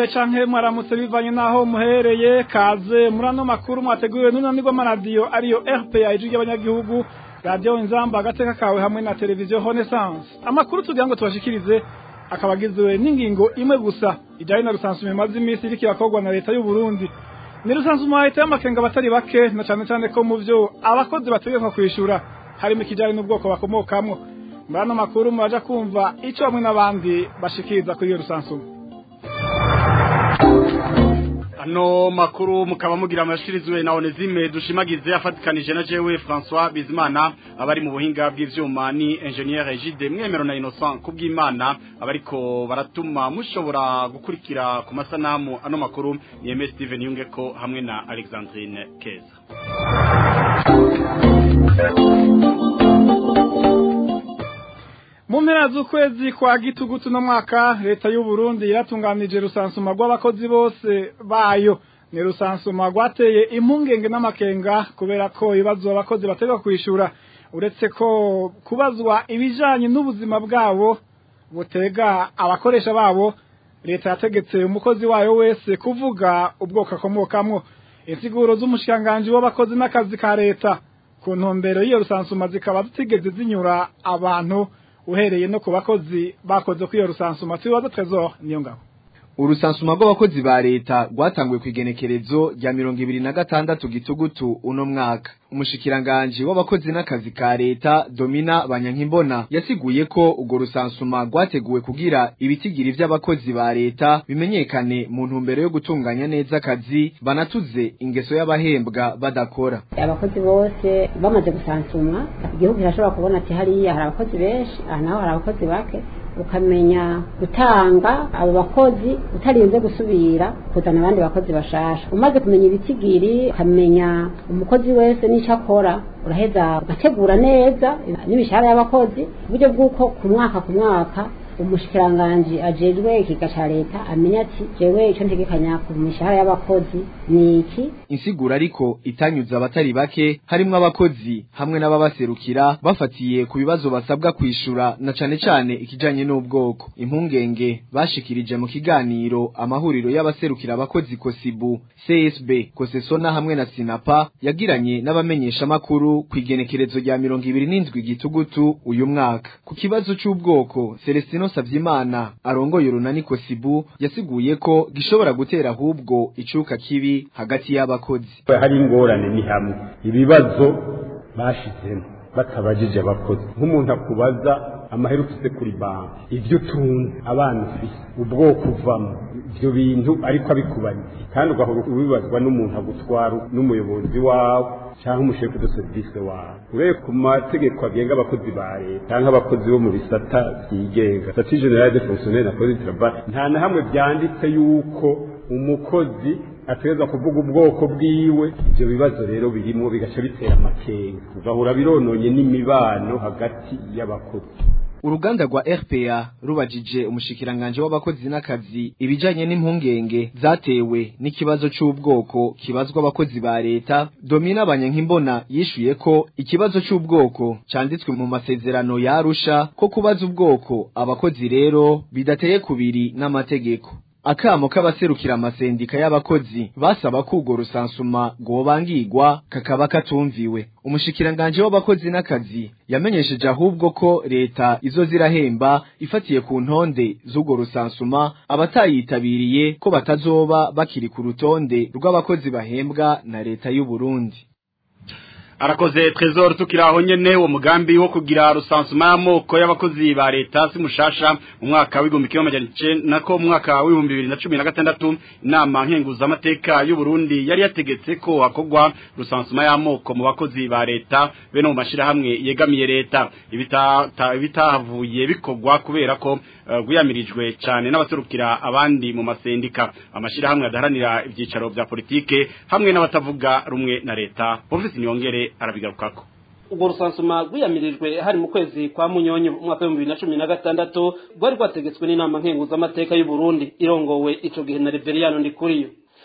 mwiriwe canke mwaramutse bivanye naho muhereye kaze muri ano makuru mwateguriwe n'unanirwa amaradiyo ariyo RPA ijwi ry'abanyagihugu radiyo inzamba agateka kawe hamwe na televiziyo Renaissance amakuru tugira ngo tubashikirize akaba agizwe n'ingingo imwe gusa ijyanye na rusansuma imaze iminsi iriko irakorwa na leta y'u Burundi ni rusansuma leta y'amakenga abatari bake na cane cane ko mu vyo abakozi bategekwa kwishura harimo ikijyanye n'ubwoko bakomokamwo muri ano makuru muraja kumva ico bamwe n'abandi bashikiriza kuri iyo rusansuma ano makuru mukaba mugira amashirizwe na Onezime dushimagize afatikanije na jewe François Bizimana abari mu buhinga bw'ivyuma ni ingénieur Egide Mwemero na Innocent kubw'Imana abariko baratuma mushobora gukurikira ku masanamu ano makuru ni MS Steven Yungeko hamwe na Alexandrine Keza mu mpera z'ukwezi kwa gitugutu no mwaka leta y'u Burundi yaratunganije rusansuma rw'abakozi bose bayo ni rusansuma rwateye impungenge n'amakenga kubera ko ibibazo abakozi bategwa kwishura uretse ko kubazwa ibijanye n'ubuzima bwabo butega abakoresha babo leta yategetse umukozi wayo wese kuvuga ubwoko akomokamwo insiguro z'umushikiranganji w'abakozi n'akazi ka leta ku ntumbero y'iyo rusansuma zikaba zitigeze zinyura abantu uhereye no ku bakozi bakoze kwiyo rusansuma tubibaza trezor niyo ngabo urusansuma rw'abakozi ba leta rwatanguye ku igenekerezo rya mirongo ibiri na gatandatu gitugutu uno mwaka umushikiranganji w'abakozi n'akazi ka leta domina banyankimbona yasiguye ko urwo rusansuma rwateguwe kugira ibitigiri vy'abakozi ba leta bimenyekane mu ntumbero yo gutunganya neza akazi banatuze ingeso y'abahembwa badakora abakozi bose bamaze gusansumwa igihugu kirashobora kubona ati hariya hari abakozi benshi aha naho hari abakozi bake ukamenya gutanga abo bakozi utarinze gusubira kuzana abandi bakozi bashasha umaze kumenya ibitigiri ukamenya umukozi wese n'icyo akora uraheza ugategura neza n'imishahara y'abakozi uburyo bw'uko ku mwaka ku mwaka umushikiranganji ajejwe ikiga ca leta amenya ati jewe ico ntegekanya ku mishahara y'abakozi ni iki insiguro ariko itanyuze abatari bake harimwo abakozi hamwe n'ababaserukira bafatiye ku bibazo basabwa kwishura na cane cane ikijanye n'ubwoko impungenge bashikirije mu kiganiro amahuriro y'abaserukira abakozi kosibu csb kosesona hamwe na sinapa yagiranye n'abamenyesha makuru ku igenekerezo rya mirongo ibiri n'indwi gitugutu uyu mwaka ku kibazo c'ubwoko celestino Savyimana arongoye urunani kosibu yasiguye ko gishobora gutera ahubwo icuka kibi hagati y'abakozi hari ingorane ni hamwe ibibazo bashizemo batabajije abakozi nk'umuntu akubaza amahera ufise kuri banki ibyo utunze abana ufise ubwoko uvamo ibyo bintu ariko abikubariye kandi ugahora ubibazwa n'umuntu agutwara n'umuyobozi wawe cyangwa umushefu de serivisi wawe urebe ku mategeko agenga abakozi ba leta cyangwa abakozi bo mu bisata byigenga sati generale de fonctionnaire na police travail nta na hamwe byanditse yuko umukozi ategerezwa kuvuga ubwoko bwiwe ibyo bibazo rero birimo bigaca bitera amakenga ugahura birononye n'imibano hagati y'abakozi uruganda rwa RPA rubajije umushikiranganje w'abakozi n'akazi ibijanye n'impungenge zatewe n'ikibazo c'ubwoko kibazwa abakozi ba leta Domina Banyankimbona yishuye ko ikibazo c'ubwoko canditswe mu masezerano ya Arusha ko kubaza ubwoko abakozi rero bidateye kubiri n'amategeko akamo k'abaserukira amasendika y'abakozi basaba ko urwo rusansuma rwobangirwa kakaba katumviwe umushikiranganje w'abakozi n'akazi yamenyesheje ahubwo ko leta izo zirahemba ifatiye ku ntonde z'urwo rusansuma abatayitabiriye ko batazoba bakiri ku rutonde rw'abakozi bahembwa na leta y'u Burundi arakoze trezor tukiraho nyene uwo mugambi wo kugira rusansuma y'amoko y'abakozi ba leta si mushasha mu mwaka w'igihumbi kimwe amajana icenda ko mu mwaka w'ibihumbi bibiri na cumi na gatandatu inama nkenguzamateka y'u Burundi yari yategetse ko hakorwa rusansuma y'amoko mu bakozi ba leta be no mu mashirahamwe yegamiye leta ibitahavuye bikorwa kubera ko gwiyamirijwe cyane n'abaserukira abandi mu masendika amashirahamwe adaharanira ibyicaro bya politike hamwe n'abatavuga rumwe na leta Professor Nyongere arabigarukako ubwo rusansuma rwiyamirijwe hari mu kwezi kwa munyonyo umwaka w'ibihumbi bibiri na cumi na gatandatu rwari rwategetswe n'inama nkenguzamateka y'u Burundi irongowe ico gihe na Reveriyano Ndikuriyo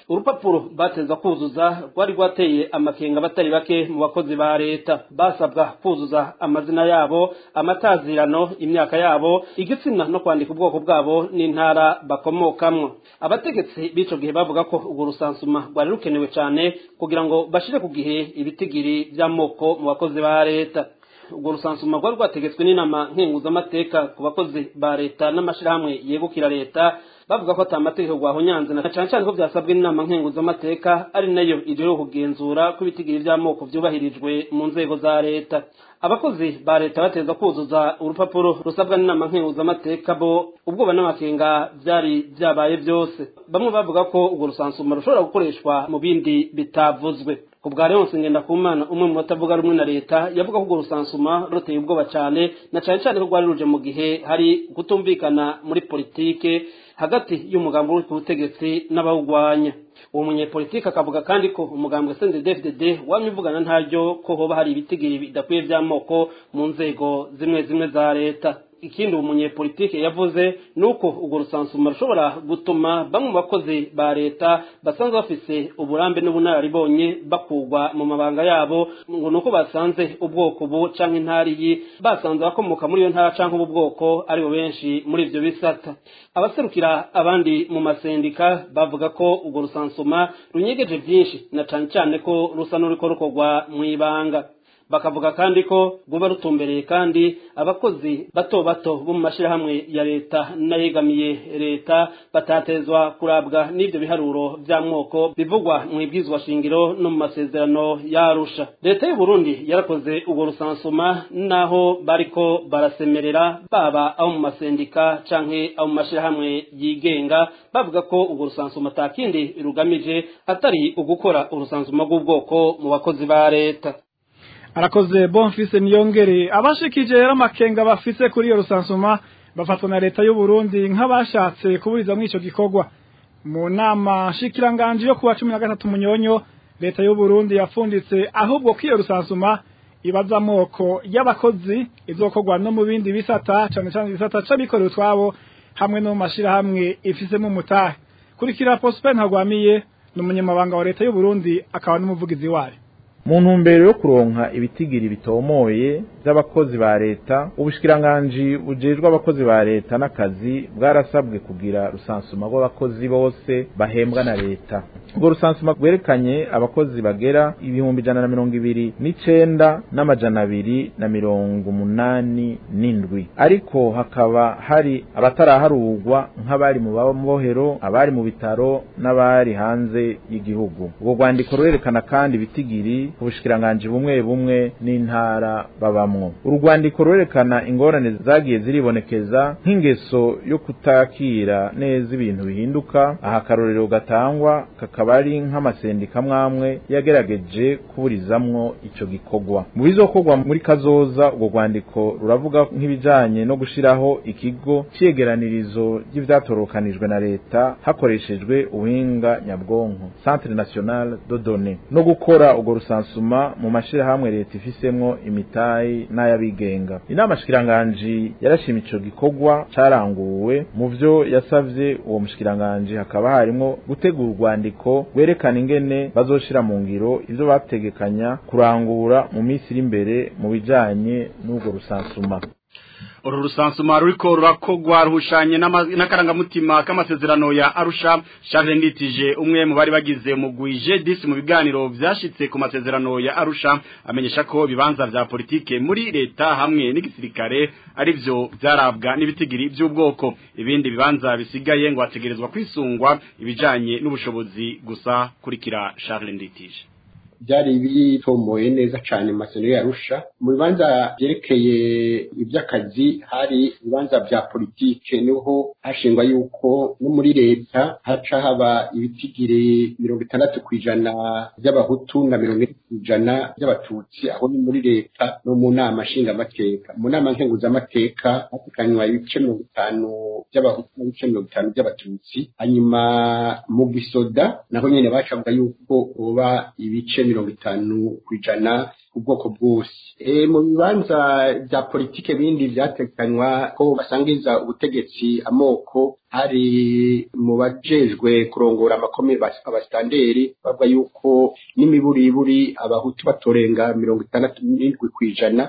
urupapuro bateza kuzuza rwari rwateye amakenga batari bake mu bakozi ba leta basabwa kuzuza amazina yabo amatazirano imyaka yabo igitsina no kwandika ubwoko bwabo n'intara bakomokamwo abategetsi b'ico gihe bavuga ko urwo rusansuma rwari rukenewe cyane kugira ngo bashire ku gihe ibitigiri by'amoko mu bakozi ba leta urwo rusansuma rwari rwategetswe n'inama nkenguzamateka ku bakozi ba leta n'amashirahamwe yegukira leta bavuga ko atamategeko rwahonyanze na cane cane ko vyasabwe n'inama nkenguzamateka ari nayo ijejwe kugenzura ko ibitigiri vy'amoko vyubahirijwe mu nzego za leta abakozi ba leta bateza kuzuza urupapuro rusabwa n'inama nkenguzamateka bo ubwoba n'amakenga vyari vyabaye vyose bamwe bavuga ko urwo rusansuma rushobora gukoreshwa mu bindi bitavuzwe ku bwa Leonce Ngendakumana umwe mu batavuga rumwe na leta yavuga ko urwo rusansuma ruteye ubwoba cane na cane cane ko rwari ruje mu gihe hari kutumvikana muri politike hagati y'umugambi uri ku butegetsi n'abawugwanya uwo munyepolitike akavuga kandi ko umugambi wa CNDD-FDD wamye uvugana ntaryo ko hoba hari ibitigiri bidakwiye vy'amoko mu nzego zimwe zimwe za leta ikindi uwo munyepolitike yavuze ni uko urwo rusansuma rushobora gutuma bamwe mu bakozi ba leta basanzwe bafise uburambe n'ubunararibonye bakugwa mu mabanga yabo ngo ni uko basanze ubwoko bu canke intariyi basanze abakomoka muri iyo ntara canke ubu bwoko aribo benshi muri ivyo bisata abaserukira abandi mu masendika bavuga ko urwo rusansuma runyegeje vyinshi na cane cane ko rusa n'uriko rukorwa mw'ibanga bakavuga kandi ko buba rutumbereye kandi abakozi bato bato bo mu mashirahamwe ya leta n'ayegamiye leta batatezwa kurabwa n'ivyo biharuro vy'amoko bivugwa mu ibwizwa shingiro no mu masezerano yarusha leta y'u Burundi yarakoze urwo rusansuma naho bariko barasemerera baba abo mu masendika canke abo mu mashirahamwe yigenga bavuga ko urwo rusansuma atakindi rugamije atari ugukora urusansuma rw'ubwoko mu bakozi ba leta arakoze bonfise niyongere abashikije rero amakenga bafise kuri iyo rusansuma bafatwa na leta y'u Burundi nk'abashatse kuburiza muri ico gikorwa mu nama shikiranganje yo kuwa 13 munyonyo leta y'u Burundi yafunditse ahubwo ko iyo rusansuma ibaza amoko y'abakozi izokorwa no mu bindi bisata cane cane bisata c'abikorera utwabo hamwe no mu mashirahamwe ifisemo umutahe kurikira Prosper Ntagwamiye ni umunyamabanga wa leta y'u Burundi akaba n'umuvugizi wayo mu ntumbero yo kuronka ibitigiri bitomoye by'abakozi ba leta ubushikiranganji bujejwe abakozi ba leta n'akazi bwarasabwe kugira rusansuma rw'abakozi bose bahembwa na leta ubwo rusansuma rwerekanye abakozi bagera ibihumbi ijana na mirongo ibiri n'icenda n'amajana abiri na mirongo umunani n'indwi ariko hakaba hari abataraharurwa nk'abari mu babohero abari mu bitaro n'abari hanze y'igihugu ubwo rwandiko rurerekana kandi ibitigiri ubushikiranganji bumwe bumwe n'intara babamwo urwandiko rurerekana ingorane zagiye ziribonekeza nk'ingeso yo kutakira neza ibintu bihinduka aha akarorero gatangwa kakaba ari nk'amasendika mwamwe yagerageje kuburizamwo ico gikorwa mu bizokorwa muri kazoza urwo rwandiko ruravuga nk'ibijanye no gushiraho ikigo cyegeranirizo ry'ivyatorokanijwe na leta hakoreshejwe ubuhinga nyabwonko centre national de données no gukora urwo rusansuma mu mashirahamwe leta ifisemwo imitayi n'ayabigenga inama shikiranganji yarashima ico gikorwa caranguwe mu vyo yasavye uwo mushikiranganji hakaba harimwo gutegura urwandiko rwerekana ingene bazoshira mu ngiro ivyo bategekanya kurangura mu minsi iri imbere mu bijanye n'urwo rusansuma uru rusansuma ruriko rurakogwa ruhushanye n'akarangamutima k'amasezerano ya Arusha Charles Nditije umwe mu bari bagize umugwi G10 mu biganiro vyashitse ku masezerano ya Arusha amenyesha ko bibanza vya politike muri leta hamwe n'igisirikare ari vyo vyarabwa n'ibitigiri by'ubwoko ibindi bibanza bisigaye ngo hategerezwa kwisungwa ibijanye n'ubushobozi gusa kurikira Charles Nditije byari bitomboye neza cyane maseno yarusha mu bibanza byerekeye iby'akazi hari ibibanza bya politike niho hashingwa yuko no muri leta haca haba ibitigiri mirongo itandatu ku ijana by'abahutu na mirongo ine ku ijana by'abatutsi aho ni muri leta no mu nama nshingamateka mu nama nkenguzamateka hatekanywa ibice mirongo itanu by'abahutu n'ibice mirongo itanu by'abatutsi hanyuma mu gisoda naho nyine bacavuga yuko hoba ibice mirongo itanu ku ijana ubwoko bwose e, mu bibanza bya politike bindi byatekanywa ko basangiza ubutegetsi amoko hari mu bajejwe kurongora amakome abasitanderi bavuga yuko n'imiburiburi abahutu batorenga mirongo itandatu n'indwi ku ijana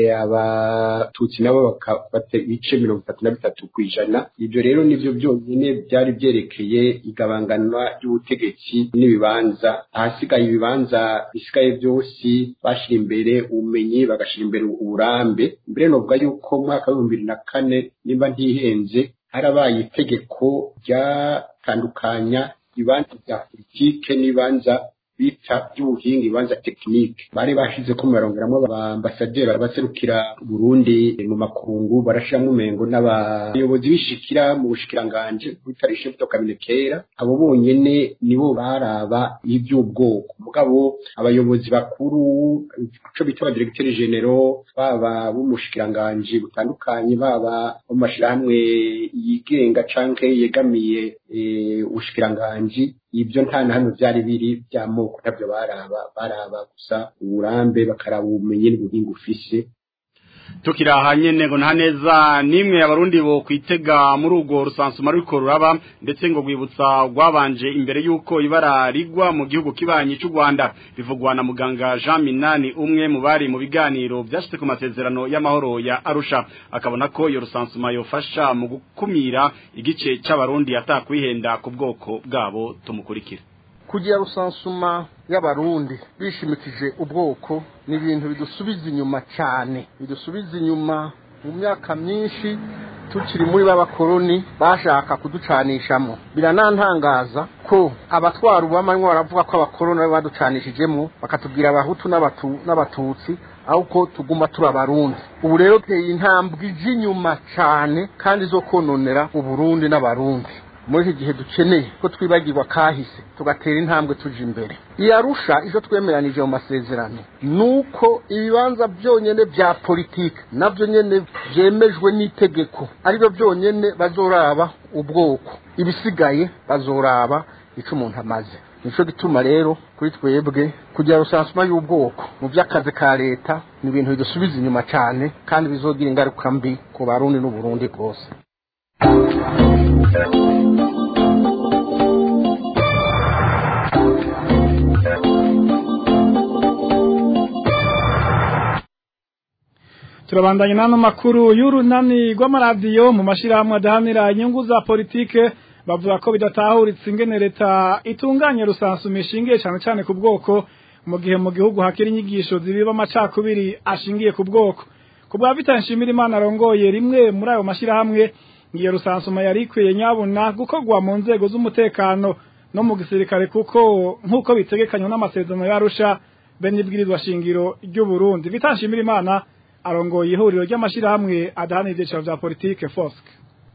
abatutsi nabo bakafata ibice mirongo itatu na bitatu ku ijana ibyo rero nivyo byonyine byari byerekeye igabanganwa ry'ubutegetsi n'ibibanza ahasigaye ibibanza bisigaye byose bashira imbere ubumenyi bagashira imbere uburambe mbere novuga yuko mu mwaka w'ibihumbi bibiri na kane nimba ntihenze harabaye itegeko ryatandukanya ibibanza bya politike n'ibibanza bita by'ubuhinga ibibanza tekinike bari bashize ko barongeramo abambasaderi baserukira Burundi mu makungu barashiramo umengo n'abayobozi bishikira mu bushikiranganje bitarishe buto kera abo bonyene nibo baraba iby'ubwoko mugabo abayobozi bakuru ico bita abadiregiteri genero baba b'umushikiranganje butandukanye baba mu mashirahamwe yigenga canke yegamiye ubushikiranganje ibyo nta na hano byari biri by'amoko ntabyo baraba baraba gusa uburambe bakaraba ubumenyi n'ubuhinga ufise tukiraha nyene ngo nta neza nimwe abarundi bo kwitega muri urwo rusansuma ruriko ruraba ndetse ngo rwibutsa rwabanje imbere y'uko ibara rigwa mu gihugu kibanyi cy'u Rwanda bivugwa na muganga Jean Minani umwe mu bari mu biganiro byashyize ku masezerano y'amahoro ya Arusha akabona ko iyo rusansuma yofasha mu gukumira igice c'abarundi atakwihenda ku bwoko bwabo tumukurikira kugira rusansuma y'abarundi bishimikije ubwoko ni ibintu bidusubiza inyuma cyane bidusubiza inyuma mu myaka myinshi tukiri muri b'abakoroni bashaka kuducanishamo biranantangaza ko abatwara ubamanywa baravuga ko abakoroni bari baducanishijemo bakatubwira abahutu n'abatutsi ahubwo tuguma turi abarundi ubu rero teye intambwe ije inyuma cyane kandi zo kononera uburundi n'abarundi muri iki gihe dukeneye ko twibagirwa kahise tugatera intambwe tuje imbere iyarusha icyo twemeranije mu masezerano ni uko ibibanza byonyine bya politiki nabyo nyine byemejwe n'itegeko aribyo byonyine bazoraba ubwoko ibisigaye bazoraba icyo umuntu amaze nicyo gituma rero kuri twebwe kugira rusansuma y'ubwoko mu by'akazi ka leta ni ibintu bidusubiza inyuma cyane kandi bizogira ingaruka mbi ku barundi n'uburundi bwose turabandanya n'ano makuru y'urunani rw'amaradiyo mu mashyirahamwe adahanira inyungu za politike bavuga ko bidatahuritse ingene leta itunganya rusansuma ishingiye cyane cyane ku bwoko mu gihe mu gihugu hakiri inyigisho zibiba amacakubiri ashingiye ku bwoko ku bwa bitanshimira imana arongoye rimwe muri ayo mashyirahamwe iyo rusansuma yari ikwiye nyabuna gukorwa mu nzego z'umutekano no mu gisirikare kuko nk'uko bitegekanywa n'amasezerano yarusha bene ibwirizwa shingiro ry'u Burundi bitanshimira imana arongoye ihuriro ry'amashyirahamwe adahanira ibyiciro bya politike foske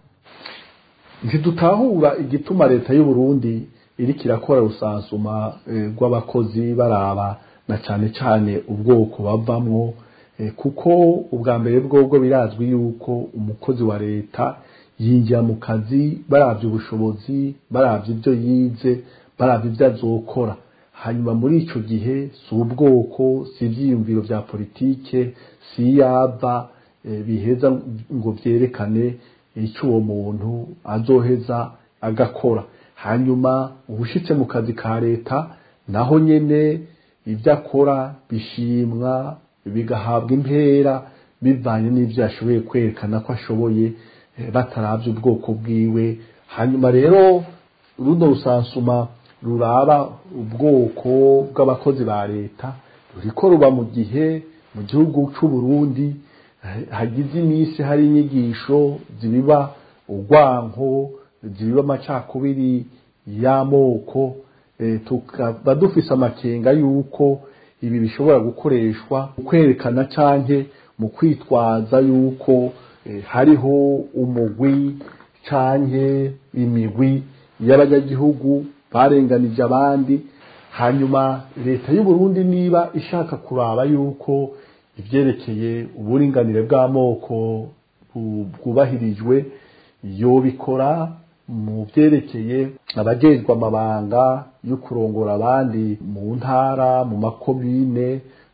ntidutahura igituma leta y'u Burundi iriko irakora rusansuma rw'abakozi baraba na cyane cyane ubwoko bavamwo kuko ubwa mbere bwobwo birazwi yuko umukozi wa leta yinjira mu kazi baravye ubushobozi baravye ibyo yize baravye ibyo azokora hanyuma muri ico gihe si ubwoko si ivyiyumviro vya politike si yava biheza ngo vyerekane icyo uwo muntu azoheza agakora hanyuma ubushitse mu kazi ka leta naho nyene ibyo akora bishimwa bigahabwa impera bivanye n'ibyo yashoboye kwerekana ko ashoboye bataravye ubwoko bwiwe hanyuma rero runo rusansuma ruraba ubwoko bw'abakozi ba leta ruriko ruba mu gihe mu gihugu c'u Burundi hagize iminsi hari inyigisho zibiba urwanko zibiba amacakubiri y'amoko tukaba dufise amakenga y'uko ibi bishobora gukoreshwa mu kwerekana canke mu kwitwaza y'uko hariho umugwi canke imigwi y'abanyagihugu barenganije abandi hanyuma leta y'u Burundi niba ishaka kuraba yuko ivyerekeye uburinganire bw'amoko bwubahirijwe yobikora mu vyerekeye abajejwe amabanga yo kurongora abandi mu ntara mu makomine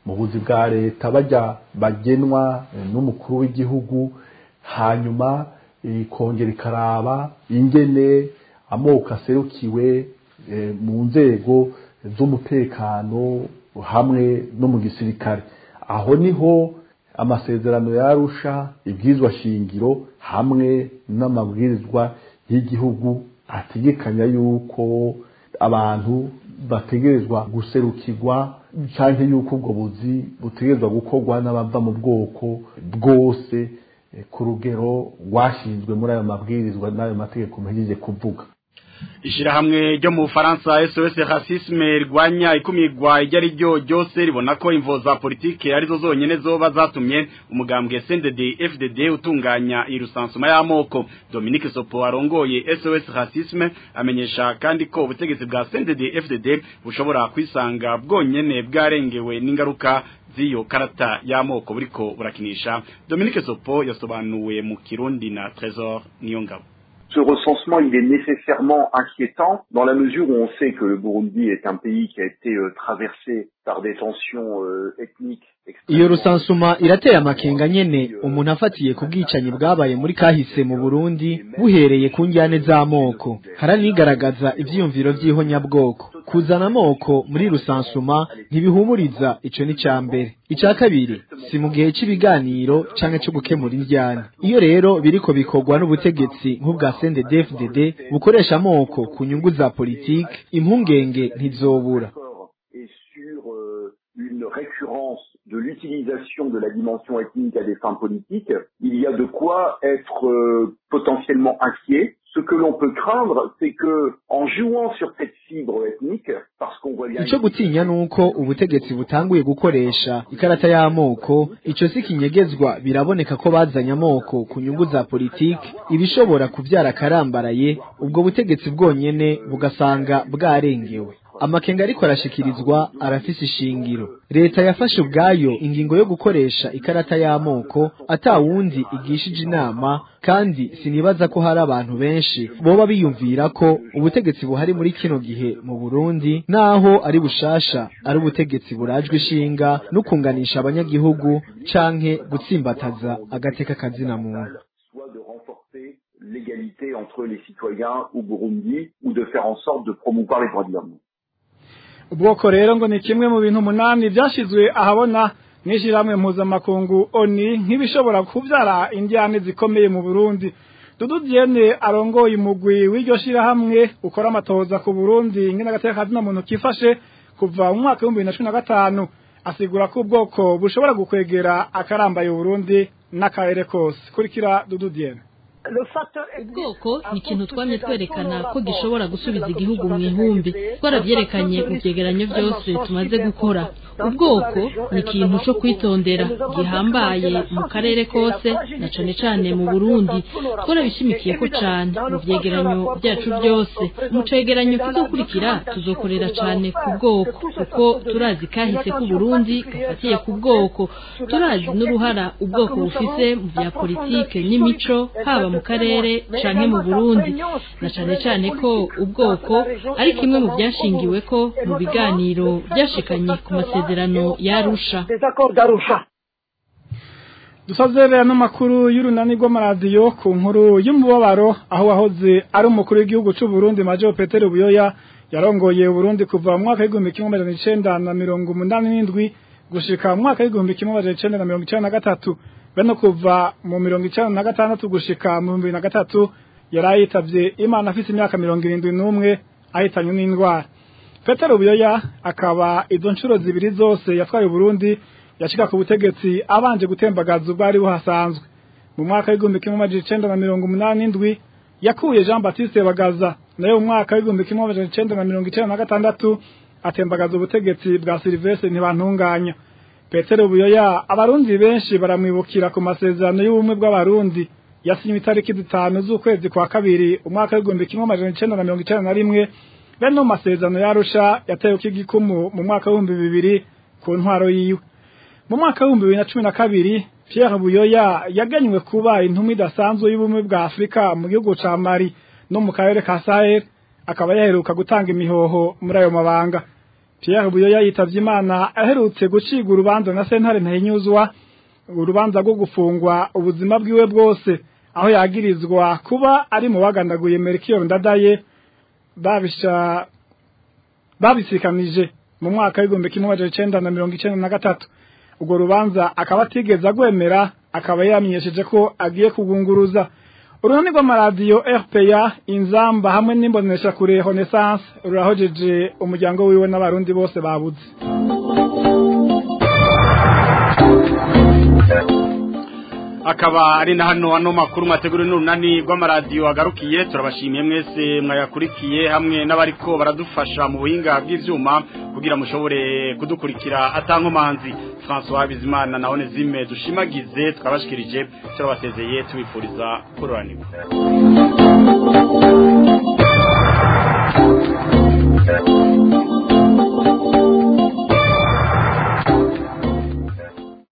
mu buzi bwa leta bajya bagenwa n'umukuru w'igihugu hanyuma ikongera ikaraba ingene amoko aserukiwe mu nzego z'umutekano hamwe no mu gisirikare aho niho amasezerano yarusha ibwizwa shingiro hamwe n'amabwirizwa y'igihugu ategekanya yuko abantu bategerezwa guserukirwa cyangwa yuko ubwo buzi butegerezwa gukorwa n'abava mu bwoko bwose ku rugero rwashinzwe muri ayo mabwirizwa n'ayo mategeko mpejeje kuvuga ishirahamwe ryo mu Faransa SOS Racisme rwanya ikumigwa iryo ari ryo ryose ribona ko imvo za politike arizo zonyene zoba zatumye umugambwe CNDD FDD utunganya irusansuma y'amoko Dominique Sopo arongoye SOS Racisme amenyesha kandi ko ubutegetsi bwa CNDD FDD bushobora kwisanga bwonyene bwarengewe n'ingaruka z'iyo karata y'amoko buriko burakinisha Dominique Sopo yasobanuwe mu Kirundi na Trésor Niyongabo ce recensement, il est nécessairement inquiétant dans la mesure où on sait que le Burundi est un pays qui a été euh, traversé par des tensions euh, ethniques. iyo rusansuma irateye amakenga nyene umuntu afatiye ku bwicanyi bwabaye muri kahise mu Burundi buhereye ku njyane z'amoko haranigaragaza ivyiyumviro vy'ihonyabwoko kuzana amoko muri rusansuma ntibihumuriza ico ni ca mbere ica kabiri si mu gihe c'ibiganiro canke co gukemura indyane iyo rero biriko bikorwa n'ubutegetsi nk'ubwa CNDD-FDD bukoresha amoko ku nyungu za politike impungenge ntizobura une récurrence de l'utilisation de la dimension ethnique à des fins politiques, il y a de quoi être euh, potentiellement inquiet. Ce que l'on peut craindre, c'est que en jouant sur cette fibre ethnique, parce qu'on voit bien ico gutinya nuko ubutegetsi butanguye gukoresha ikarata y'amoko ico si kinyegezwa biraboneka ko bazanye amoko ku nyungu za politiki ibishobora kuvyara karambaraye ubwo butegetsi bwonyene bugasanga bwarengewe amakenga ariko arashikirizwa arafise ishingiro leta yafashe ubwayo ingingo yo gukoresha ikarata y'amoko atawundi igishije inama kandi sinibaza ko hari abantu benshi boba biyumvira ko ubutegetsi buhari muri kino gihe mu Burundi naho ari bushasha ari ubutegetsi burajwe ishinga no kunganisha abanyagihugu canke gutsimbataza agateka kazina muntu l'égalité entre les citoyens au Burundi ou de faire en sorte de promouvoir les droits de l'homme. ubwoko rero ngo ni kimwe mu bintu umunani byashyizwe ahabona n'ishyirahamwe mpuzamakungu oni nk'ibishobora kubyara indiyane zikomeye mu burundi dudu diene arongoye umugwi w'iryo shyirahamwe ukora amatohoza ku burundi nk'inagateka kazina muntu kifashe kuva mu mwaka w'ibihumbi bibiri na cumi na gatanu asigura ko ubwoko bushobora gukwegera akarambaye uburundi n'akarere kose kurikira dudu diene ubwoko ni ikintu twamye twerekana ko gishobora gusubiza igihugu mu ihumbi twarabyerekanye mu byegeranyo byose tumaze gukora ubwoko ni ikintu cyo kwitondera gihambaye mu karere kose na cane cane mu burundi twarabishimikiye ko cane mu byegeranyo byacu byose mu cegeranyo kizokurikira tuzokorera cane ku bwoko kuko turazi kahise ku burundi gafatiye ku bwoko turazi n'uruhara ubwoko bufise mu bya politike n'imico haba mu karere canke mu Burundi na cane cane ko ubwoko ari kimwe mu byashingiwe ko mu biganiro byashikanye ku masezerano yarusha dusozerera n'amakuru y'urunani rw'amaradiyo ku nkuru y'umubabaro aho wahoze ari umukuru w'igihugu cy'u Burundi Major Peter Buyoya yarongoye Burundi kuva mu mwaka w'igihumbi kimwe amajana icenda na mirongo umunani n'indwi gushika mu mwaka w'igihumbi kimwe amajana icenda na mirongo icenda na gatatu beno kuva mu mirongo icenda na gatandatu gushika mu bibiri na gatatu yari ayitavye imana afise imyaka mirongo irindwi n'umwe ahitanywe n'indwara petero buyoya akaba izo nshuro zibiri zose yatwaye Burundi yashika ku butegetsi abanje gutembagaza ubwari buhasanzwe mu mwaka w'igihumbi kimwe amajana icenda na mirongo umunani n'indwi yakuye Jean Baptiste Bagaza nayo mu mwaka w'igihumbi kimwe amajana icenda na mirongo icenda na gatandatu atembagaza ubutegetsi bwa Sylvestre ntibantunganya Petero Buyoya abarundi benshi baramwibukira ku masezerano y'ubumwe bw'abarundi yasinywe itariki zitanu z'ukwezi kwa kabiri umwaka w'igihumbi kimwe amajana icenda na mirongo icenda na rimwe bene mu masezerano yarusha yatewe k'igikumu mu mwaka w'ibihumbi bibiri ku ntwaro yiwe mu mwaka w'ibihumbi bibiri na cumi na kabiri Pierre Buyoya yaganywe kuba intumwa idasanzwe y'ubumwe bwa Afurika mu gihugu ca Mali no mu karere ka Sahel akaba yaheruka gutanga imihoho muri ayo mabanga Pierre Buyoya yitavye Imana aherutse guciga urubanza na sentare ntahinyuzwa urubanza rwo gufungwa ubuzima bwiwe bwose aho yagirizwa kuba ari mu bagandaguye Melchior Ndadaye babisha babisikanije mu mwaka w'igihumbi kimwe amajana icenda na mirongo icenda na gatatu urwo rubanza akaba atigeze agwemera akaba yamenyesheje ko agiye kugunguruza uruhande rw'amaradiyo RPA inzamba hamwe n'imbonesha kure Renaissance rurahojeje umuryango wiwe n'abarundi bose babuze akaba ari na hano ano makuru mwategura n'urunani rw'amaradiyo agarukiye turabashimiye mwese mwayakurikiye hamwe n'abariko baradufasha mu buhinga bw'ivyuma kugira mushobore kudukurikira atankomanzi François Bizimana na Onezime dushimagize twabashikirije turabasezeye tubifuriza kuroranirwa Thank you.